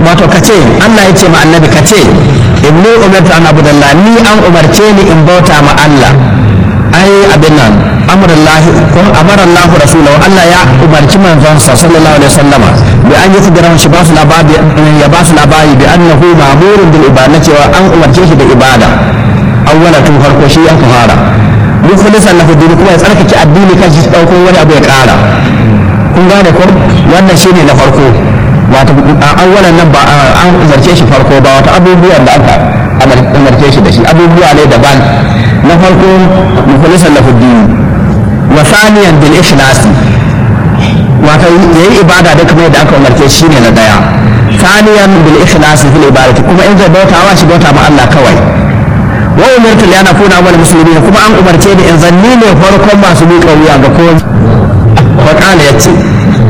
wato kace Allah ya ce ma annabi kace inni umirtu an abudallah ni an umarce ni in bauta ma Allah ai abin nan amrullahi ko amara Allah rasulahu Allah ya umarci manzon sa sallallahu alaihi wasallama bi an yi kudura shi ba su labari ya ba su labari bi annahu ma'murun bil ibada cewa an umarce shi da ibada awwala tun farko shi ya fara mukhlisan lahu dini kuma ya tsarkake addini kan shi dauko wani abu ya kara kun gane ko wannan shine na farko wato awwalan nan ba an umarce shi farko ba wato abubuwan da aka umarce shi da shi abubuwa ne daban na farko mukhlisan lahu dini wa thaniyan bil ikhlasi wato yayi ibada da kuma yadda aka umarce shi ne na daya thaniyan bil ikhlasi fil ibadati kuma in zai bautawa shi bauta ma Allah kawai wa umirtu li ana kuna awwal muslimin kuma an umarce ni in zanni ne farkon masu miƙa wuya ga kowa wa qala yace